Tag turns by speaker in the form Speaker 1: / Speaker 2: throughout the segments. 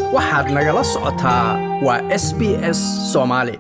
Speaker 1: waxaad nagala socotaa waa s b s soomaali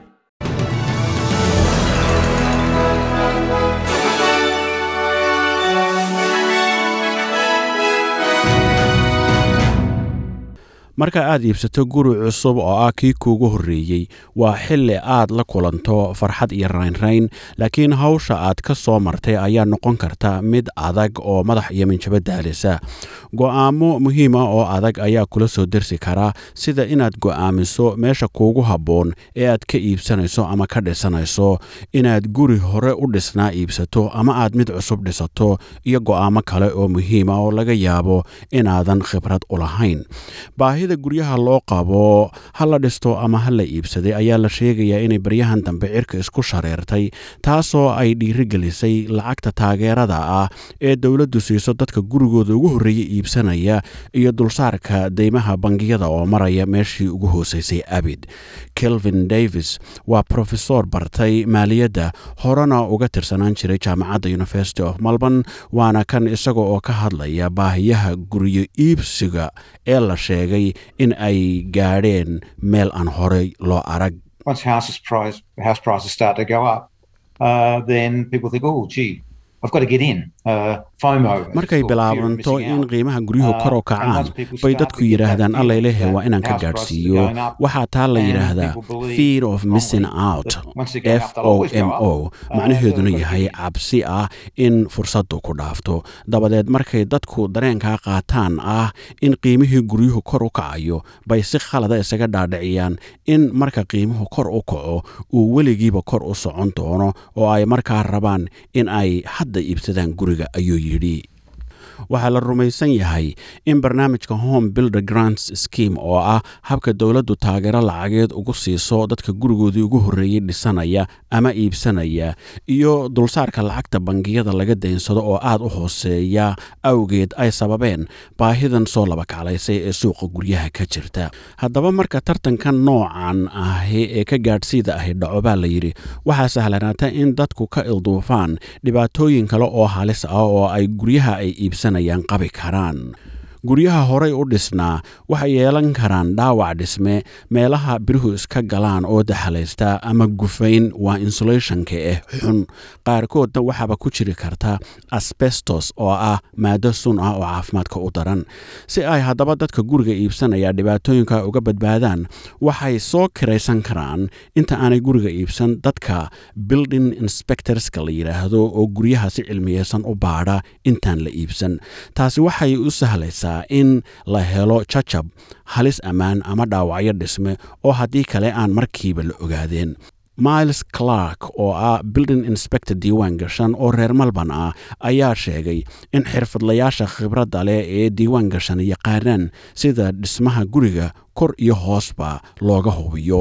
Speaker 2: marka aad iibsato guri cusub oo ah kii kuugu horreeyey waa xilli aad la kulanto farxad iyo raynrayn laakiin hawsha aad ka soo martay ayaa noqon karta mid adag oo madax iyo minjabo daalisa go'aamo muhiim ah oo adag ayaa kula soo dersi kara sida inaad go'aamiso meesha kuugu habboon ee aad ka iibsanayso ama ka dhisanayso inaad guri hore u dhisnaa iibsato ama aad mid cusub dhisato iyo go'aamo kale oo muhiim ah oo laga yaabo inaadan khibrad u lahayn baahida guryaha loo qabo ha la dhisto ama ha la iibsaday ayaa la sheegayaa inay baryahan dambe cirka isku shareertay taasoo ay dhiirigelisay lacagta taageerada ah ee dowladdu siiso dadka gurigooda ugu horreeya iibsanaya iyo dulsaarka deymaha bangiyada oo maraya meeshii ugu hooseysay abid kelvin davis waa profesor bartay maaliyadda horena uga tirsanaan jiray jaamacadda university of melbourne waana kan isaga oo ka hadlaya baahiyaha guryo iibsiga ee la sheegay in ay gaadheen meel aan horey loo arag
Speaker 3: once houses price house prices start to go up, uh, then people think, oh, gee, I've got to get in. Uh, FOMO.
Speaker 2: markay bilaabanto in qiimaha guryuhu kor u kacaan bay dadku yidhaahdaan allailehe waa inaan ka gaadhsiiyo waxaa taa la yidhaahdaa fear of missing out f o m o macnaheeduna yahay cabsi ah in fursaddu ku dhaafto dabadeed markay dadku dareenkaa qaataan ah in qiimihii guryuhu kor u kacayo bay si khalada isaga dhaadhiciyaan in marka qiimuhu kor u kaco uu weligiiba kor u socon doono oo ay markaa rabaan in ay hadda iibsadaan guriga ayuu yidhi waxaa la rumaysan yahay in barnaamijka home builder grants scheme oo ah habka dowladdu taageero lacageed ugu siiso dadka gurigoodii ugu horreeyey dhisanaya ama iibsanaya iyo dulsaarka lacagta bangiyada laga daynsado oo aad u hooseeya awgeed ay sababeen baahidan soo labakaclaysay ee suuqa guryaha ka jirta haddaba marka tartankan noocan ahi ee ka gaadhsiida ahi dhaco baa la yidhi waxaa sahlanaata in dadku ka ilduufaan dhibaatooyin kale oo halis ah oo ay guryaha ay iibsanayaan qabi karaan guryaha horay u dhisnaa waxay yeelan karaan dhaawac dhisme meelaha biruhu iska galaan oo daxalaysta ama gufayn waa insulationka eh xun qaarkoodna waxaaba ku jiri karta asbestos oo ah maado sun ah oo caafimaadka u daran si ay haddaba dadka guriga iibsanaya dhibaatooyinka uga badbaadaan waxay soo kiraysan karaan inta aanay guriga iibsan dadka building inspectorska la yidhaahdo oo guryaha si cilmiyeysan u baadha intaan la iibsan taasi waxay u sahlaysaa in la helo jajab halis ammaan ama dhaawacyo dhisme oo haddii kale aan markiiba la ogaadeen miles clark oo ah building inspector diiwaan gashan oo reer malban ah ayaa sheegay in xirfadlayaasha khibradda leh ee diiwaan gashan yaqaanaan sida dhismaha guriga kor iyo hoosba looga hubiyo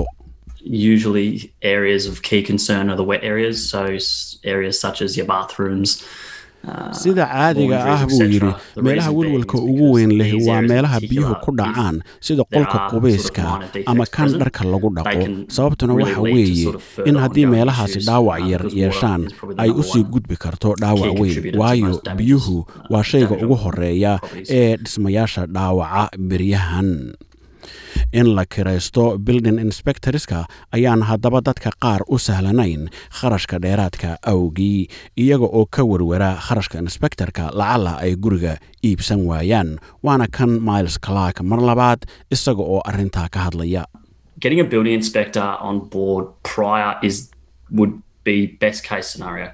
Speaker 4: usually areas of key concern are the wet areas, so s- areas such as your bathrooms. uh,
Speaker 2: sida caadiga
Speaker 4: laundries,
Speaker 2: ah buu
Speaker 4: etc.
Speaker 2: yidhi
Speaker 4: The
Speaker 2: meelaha
Speaker 4: reason being
Speaker 2: welwelka
Speaker 4: is
Speaker 2: ugu
Speaker 4: because
Speaker 2: weyn leh
Speaker 4: these
Speaker 2: waa
Speaker 4: areas in
Speaker 2: meelaha
Speaker 4: particular,
Speaker 2: biyuhu ku
Speaker 4: if
Speaker 2: dhacaan sida
Speaker 4: there
Speaker 2: qolka
Speaker 4: are
Speaker 2: qubeyska
Speaker 4: sort of minor defects
Speaker 2: ama kan
Speaker 4: present,
Speaker 2: dharka lagu
Speaker 4: they
Speaker 2: dhaqo
Speaker 4: can
Speaker 2: sababtuna
Speaker 4: really
Speaker 2: waxa
Speaker 4: lead to
Speaker 2: weeye
Speaker 4: sort of further
Speaker 2: in haddii
Speaker 4: ongoing
Speaker 2: meelahaasi
Speaker 4: issues,
Speaker 2: dhaawac
Speaker 4: uh,
Speaker 2: yar
Speaker 4: because water
Speaker 2: yeeshaan
Speaker 4: is probably the
Speaker 2: ay
Speaker 4: number
Speaker 2: usii
Speaker 4: one
Speaker 2: gudbi karto dhaawac
Speaker 4: key
Speaker 2: weyn
Speaker 4: contributor to
Speaker 2: waayo
Speaker 4: most damages,
Speaker 2: biyuhu
Speaker 4: uh,
Speaker 2: waa shayga
Speaker 4: damage
Speaker 2: ugu
Speaker 4: on
Speaker 2: horeeya
Speaker 4: properties.
Speaker 2: ee dhismayaasha dhaawaca beryahan in la kiraysto building inspectorska ayaan haddaba dadka qaar u sahlanayn kharashka dheeraadka awgii iyaga oo ka werwera kharashka inspektorka lacala ay guriga iibsan waayaan waana kan miles clark mar labaad isaga oo arrintaa ka hadlaya
Speaker 4: Getting a building inspector on board prior is would be best case scenario.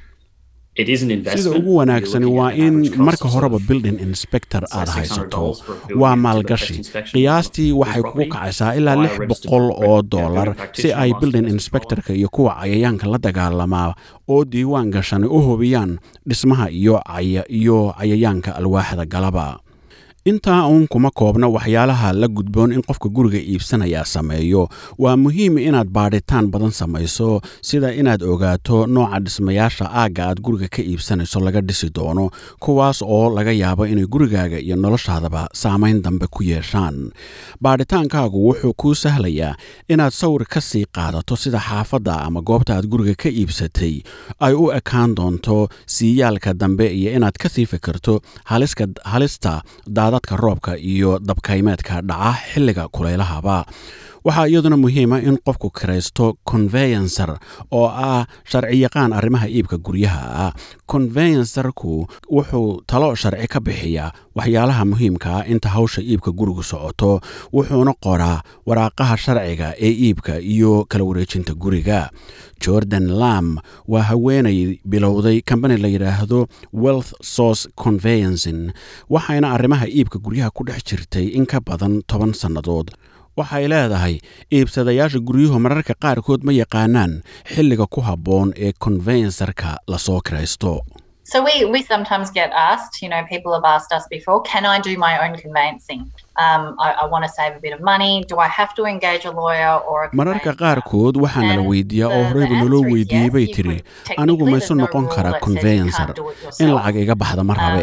Speaker 4: It is an investment.
Speaker 2: sida ugu
Speaker 4: You're
Speaker 2: wanaagsani
Speaker 4: looking
Speaker 2: waa
Speaker 4: at an average
Speaker 2: in
Speaker 4: cost
Speaker 2: marka
Speaker 4: of sort
Speaker 2: horeba
Speaker 4: of
Speaker 2: building inspector
Speaker 4: say
Speaker 2: aad
Speaker 4: $600
Speaker 2: haysato
Speaker 4: for a building
Speaker 2: waa
Speaker 4: to do a
Speaker 2: maalgashi
Speaker 4: pest inspection
Speaker 2: qiyaastii
Speaker 4: of the
Speaker 2: waxay kugu
Speaker 4: property
Speaker 2: kacaysaa ilaa
Speaker 4: by a
Speaker 2: lix
Speaker 4: registered
Speaker 2: boqol
Speaker 4: building-
Speaker 2: oo
Speaker 4: yeah,
Speaker 2: dollar
Speaker 4: building
Speaker 2: si
Speaker 4: practitioner
Speaker 2: ay
Speaker 4: licensed
Speaker 2: building
Speaker 4: to
Speaker 2: inspectorka iyo kuwa cayayaanka la dagaalamaa oo diiwaan gashani u hubiyaan dhismaha iyo caya iyo cayayaanka alwaaxda galaba intaa uun kuma koobna waxyaalaha la gudboon in qofka guriga iibsanaya sameeyo waa muhiim inaad baadhitaan badan samayso sida inaad ogaato nooca dhismayaasha aagga aad guriga ka iibsanayso laga dhisi doono kuwaas oo laga yaabo inay gurigaaga iyo noloshaadaba saamayn dambe ku yeeshaan baadhitaankaagu wuxuu kuu sahlayaa inaad sawir ka sii qaadato sida xaafadda ama goobta aad guriga ka iibsatay ay u ekaan doonto siiyaalka dambe iyo inaad ka sii fikirto halista daadad daadadka roobka iyo dabkaymeedka dhaca xilliga kulaylahaba waxaa iyaduna muhiima in qofku kiraysto conveyancer oo ah sharciyaqaan arrimaha iibka guryaha ah conveyancerku wuxuu talo sharci ka bixiyaa waxyaalaha muhiimka ah inta hawsha iibka gurigu socoto wuxuuna qoraa waraaqaha sharciga ee iibka iyo kala wareejinta guriga jordan lam waa haweenay bilowday kambani la yidhaahdo wealth source conveyancin waxayna arrimaha iibka guryaha ku dhex jirtay in ka badan toban sannadood waxay leedahay iibsadayaasha guryuhu mararka qaarkood ma yaqaanaan xilliga ku habboon ee conveyancerka lasoo kiraysto
Speaker 5: So we, we sometimes get asked, you know, people have asked us before, can I do my own conveyancing? Um, I, I want to save a bit of money. Do I have to engage a lawyer or a
Speaker 2: mararka qaarkood waxaa nala weydiiyaa oo horeyba naloo weydiiyey bay tiri anigu maysu noqon karaa conveyancer in lacag iga baxda ma rabe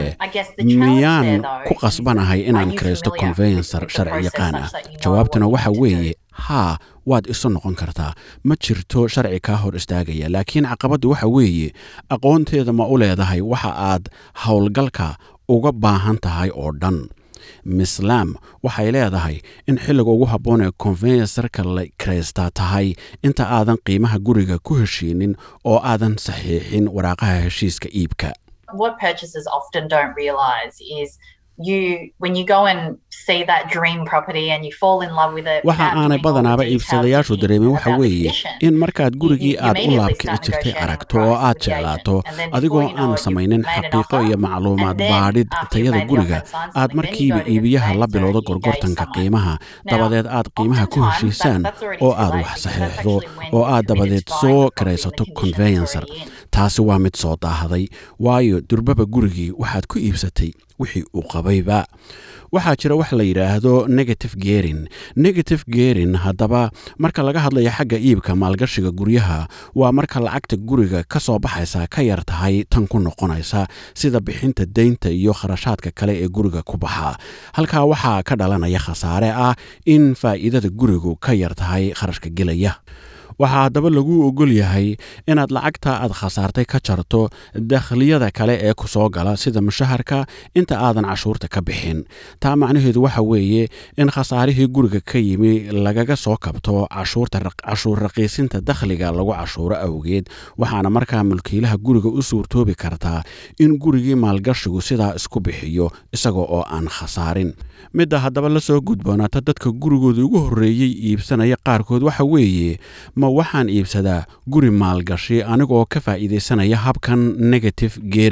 Speaker 2: miyaan ku qasbanahay inaan kiraysto conveyancer sharci yaqaan ah jawaabtuna waxa weeye haa waad isu noqon kartaa ma jirto sharci kaa hor istaagaya laakiin caqabaddu waxa weeye aqoonteeda ma u leedahay waxa aad howlgalka uga baahan tahay oo dhan miss lam waxay leedahay in xilliga ugu habboon ee conveyancerka la kiraystaa tahay inta aadan qiimaha guriga ku heshiinin oo aadan saxiixin waraaqaha heshiiska iibka
Speaker 5: what purchasers often don't realize is you when you go and see that dream property and you fall in love with it
Speaker 2: waxa aanay badanaaba iibsadayaashu dareemin waxa weeye in markaad gurigii aad u laabkici jirtay aragto oo aad jeclaato adigoo aan samaynin xaqiiqo iyo macluumaad baadhid tayada guriga aad markiiba iibiyaha la bilowdo gorgortanka qiimaha dabadeed aad qiimaha ku heshiisaan oo aad wax saxiixdo oo aad dabadeed soo kiraysato conveyancer taasi waa mid soo daahday waayo durbaba gurigii waxaad ku iibsatay wixii uu qabayba waxaa jira wax la yidhaahdo negative gerin negative gerin haddaba marka laga hadlayo xagga iibka maalgashiga guryaha waa marka lacagta guriga ka soo baxaysa ka yar tahay tan ku noqonaysa sida bixinta deynta iyo kharashaadka kale ee guriga ku baxa halkaa waxaa ka dhalanaya khasaare ah in faa'iidada gurigu ka yar tahay kharashka gelaya waxaa haddaba lagu ogol yahay inaad lacagta aad khasaartay ka jarto dakhliyada kale ee ku soo gala sida mushaharka inta aadan cashuurta ka bixin taa macnaheedu waxa weeye in khasaarihii guriga ka yimi lagaga soo kabto cashuur raqiisinta dakhliga lagu cashuuro awgeed waxaana markaa mulkiilaha guriga u suurtoobi kartaa in gurigii maalgashigu sidaa isku bixiyo isaga oo aan khasaarin midda haddaba la soo gudboonaata dadka gurigooda ugu horreeyey iibsanaya qaarkood waxa weeye ma waxaan iibsadaa guri maalgashi anigoo ka faa'iidaysanaya habkan negative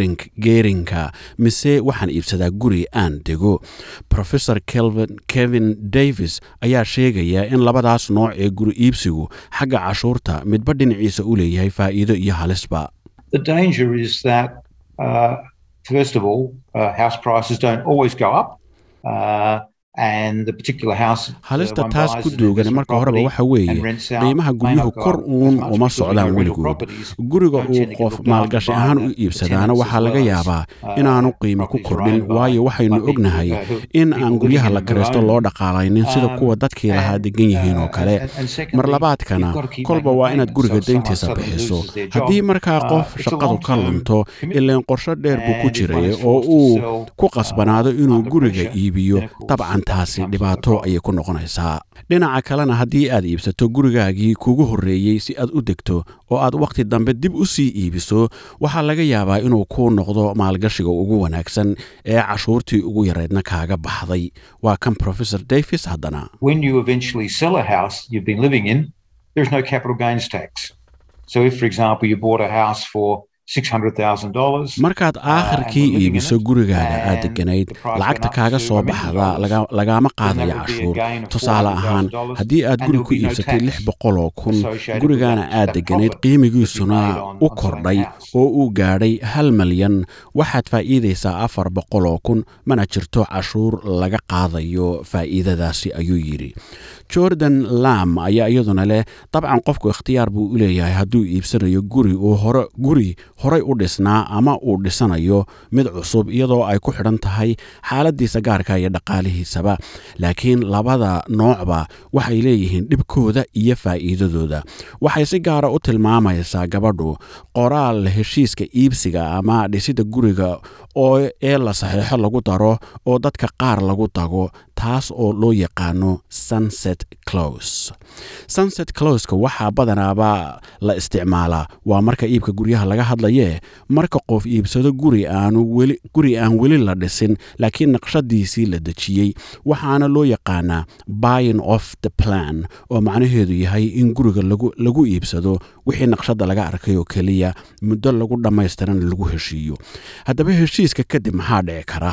Speaker 2: geerinka mise waxaan iibsadaa guri aan dego professor kevin davis ayaa sheegaya in labadaas nooc ee guri iibsigu xagga cashuurta midba dhinaciisa u leeyahay faa'iido iyo halisba
Speaker 3: First of all, uh, house prices don't always go up. Uh,
Speaker 2: halista taas ku duugan marka horeba waxa weeye qiimaha guryuhu kor uun uma socdaan weligood guriga uu qof maalgashi ahaan u iibsadaana waxaa laga yaabaa inaanu qiimo ku kordhin waayo waxaynu ognahay in aan guryaha la kiraysto loo dhaqaalaynin sida kuwa dadkii lahaa degan yihiin oo kale mar labaadkana kolba waa inaad guriga dayntiisa bixiso haddii markaa qof shaqadu ka lunto ilaan qorsho dheer buu ku jiray oo uu ku qasbanaado inuu guriga iibiyo dabcan taasi dhibaato ayay ku noqonaysaa dhinaca kalena haddii aad iibsato gurigaagii kugu horreeyey si aad u degto oo aad wakhti dambe dib u sii iibiso waxaa laga yaabaa inuu kuu noqdo maalgashiga ugu wanaagsan ee cashuurtii ugu yareydna kaaga baxday waa kan professor davis haddana markaad aakhirkii iibiso gurigaaga aad deganayd lacagta kaaga soo baxda lagaama qaadayo cashuur tusaale ahaan haddii aad guri ku iibsatay lix boqoloo kun gurigaana aad deganayd qiimigiisuna u kordhay oo uu gaadhay hal malyan waxaad faa'iidaysaa afar boqoloo kun mana jirto cashuur laga qaadayo faa'iidadaasi ayuu yidhi jordan lam ayaa iyaduna leh dabcan qofku ikhtiyaar buu u leeyahay hadduu iibsanayo guri uu hore guri horay u dhisnaa ama uu dhisanayo mid cusub iyadoo ay ku xidhan tahay xaaladiisa gaarka iyo dhaqaalihiisaba laakiin labada noocba waxay leeyihiin dhibkooda iyo faa'iidadooda waxay si gaara u tilmaamaysaa gabadhu qoraal heshiiska iibsiga ama dhisidda guriga oo ee la saxiixo lagu daro oo dadka qaar lagu dago taas oo loo yaqaano sunset close sunset closka waxaa badanaaba la isticmaalaa waa marka iibka guryaha laga hadlayee marka qof iibsado guri aanu weli guri aan weli la dhisin laakiin naqshadiisii la dejiyey waxaana loo yaqaanaa buying of the plan oo macnaheedu yahay in guriga lagu, lagu iibsado wixii naqshada laga arkay oo keliya muddo lagu dhammaystiran lagu heshiiyo haddaba heshiiska kadib maxaa dhici kara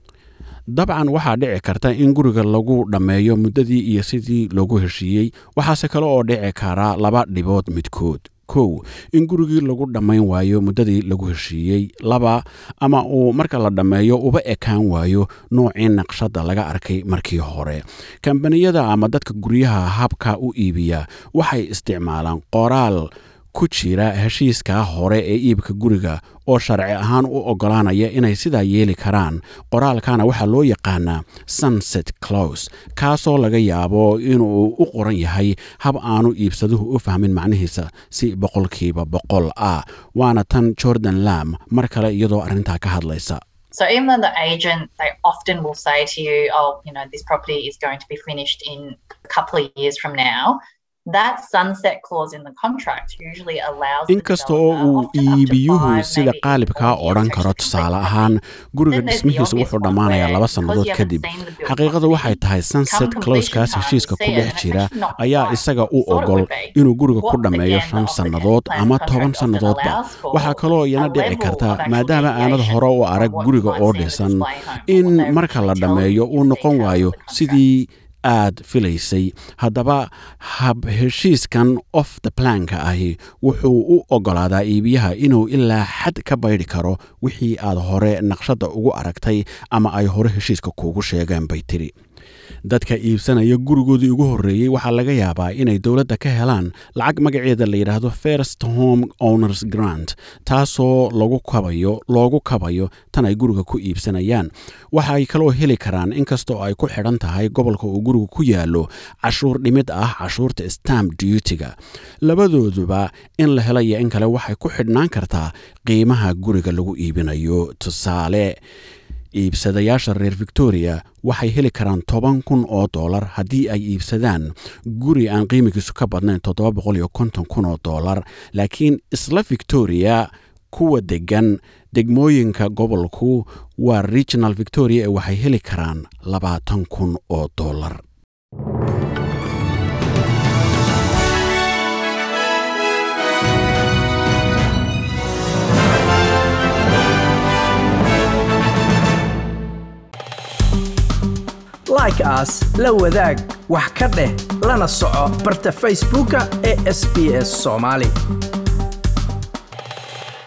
Speaker 2: dabcan waxaa dhici karta in guriga lagu dhammeeyo muddadii iyo sidii loogu heshiiyey waxaase kale oo dhici kara laba dhibood midkood kow in gurigii lagu dhammayn waayo muddadii lagu heshiiyey laba ama uu marka la dhammeeyo uba ekaan waayo noocii naqshadda laga arkay markii hore kambaniyada ama dadka guryaha habka u iibiya waxay isticmaalaan qoraal ku jira heshiiskaa hore ee iibka guriga oo sharci ahaan u oggolaanaya inay sidaa yeeli karaan qoraalkana waxaa loo yaqaanaa sunset close kaasoo laga yaabo inuu u qoran yahay hab aanu iibsaduhu u fahmin macnihiisa si boqolkiiba boqol ah waana tan jordan lam mar kale iyadoo arrintaa ka hadlaysa
Speaker 5: So even though the agent, they often will say to you, oh, you know, this property is going to be finished in a couple of years from now. That sunset clause in the contract usually allows the
Speaker 2: inkasta oo
Speaker 5: developer
Speaker 2: uu
Speaker 5: often up to
Speaker 2: iibiyuhu
Speaker 5: five,
Speaker 2: sida
Speaker 5: maybe even
Speaker 2: qaalibkaa
Speaker 5: four years
Speaker 2: odhan
Speaker 5: to
Speaker 2: karo
Speaker 5: actually
Speaker 2: tusaale
Speaker 5: complete.
Speaker 2: ahaan guriga
Speaker 5: Then there's the
Speaker 2: dhismihiisa
Speaker 5: obvious
Speaker 2: wuxuu
Speaker 5: one
Speaker 2: dhammaanayaa
Speaker 5: where
Speaker 2: laba
Speaker 5: because
Speaker 2: sannadood
Speaker 5: you haven't
Speaker 2: kadib
Speaker 5: seen the build
Speaker 2: xaqiiqadu
Speaker 5: property,
Speaker 2: waxay tahay sunset
Speaker 5: come
Speaker 2: closekaas
Speaker 5: completion time,
Speaker 2: heshiiska
Speaker 5: you
Speaker 2: ku
Speaker 5: see it
Speaker 2: dhex
Speaker 5: and it's
Speaker 2: jira
Speaker 5: actually not
Speaker 2: ayaa
Speaker 5: quite
Speaker 2: isaga u
Speaker 5: what you thought it
Speaker 2: ogol
Speaker 5: would be.
Speaker 2: inuu guriga ku
Speaker 5: What
Speaker 2: dhammeeyo
Speaker 5: again
Speaker 2: shan
Speaker 5: the
Speaker 2: sannadood
Speaker 5: plan
Speaker 2: ama
Speaker 5: contract
Speaker 2: toban
Speaker 5: often
Speaker 2: sannadoodba
Speaker 5: allows for
Speaker 2: waxaa kaloo iyana
Speaker 5: a
Speaker 2: dhici
Speaker 5: level
Speaker 2: karta
Speaker 5: of actual
Speaker 2: maadaama aanad
Speaker 5: deviation
Speaker 2: hore u
Speaker 5: from
Speaker 2: arag
Speaker 5: what
Speaker 2: guriga
Speaker 5: you
Speaker 2: oo
Speaker 5: might see
Speaker 2: dhisan
Speaker 5: in the display home or
Speaker 2: in
Speaker 5: what they
Speaker 2: marka la
Speaker 5: originally tell
Speaker 2: dhammeeyo
Speaker 5: you
Speaker 2: uu
Speaker 5: in the
Speaker 2: noqon
Speaker 5: details of
Speaker 2: waayo
Speaker 5: the contract.
Speaker 2: sidii aad filaysay haddaba hab heshiiskan off the planka ahi wuxuu u oggolaadaa iibiyaha inuu ilaa xad ka baydhi karo wixii aad hore naqshadda ugu aragtay ama ay hore heshiiska kuugu sheegeen bay tiri dadka iibsanaya gurigoodii ugu horreeyey waxaa laga yaabaa inay dowladda ka helaan lacag magaceeda la yidhaahdo first home owners grant taasoo lagu kabayo loogu kabayo tan ay guriga ku iibsanayaan waxay kaloo heli karaan inkastoo ay ku xidhan tahay gobolka uu gurigu ku yaallo cashuur dhimid ah cashuurta stamp duty-ga labadooduba in la helayo in kale waxay ku xidhnaan kartaa qiimaha guriga lagu iibinayo tusaale iibsadayaasha reer victoria waxay heli karaan toban kun oo dollar haddii ay iibsadaan guri aan qiimigiisu ka badnayn toddoba boqol iyo konton kun oo dollar laakiin isla victoria kuwa degan degmooyinka gobolku waa regional victoria ee waxay heli karaan labaatan kun oo dollar
Speaker 1: like aas la wadaag wax ka dheh lana soco barta facebooka ee sbs somali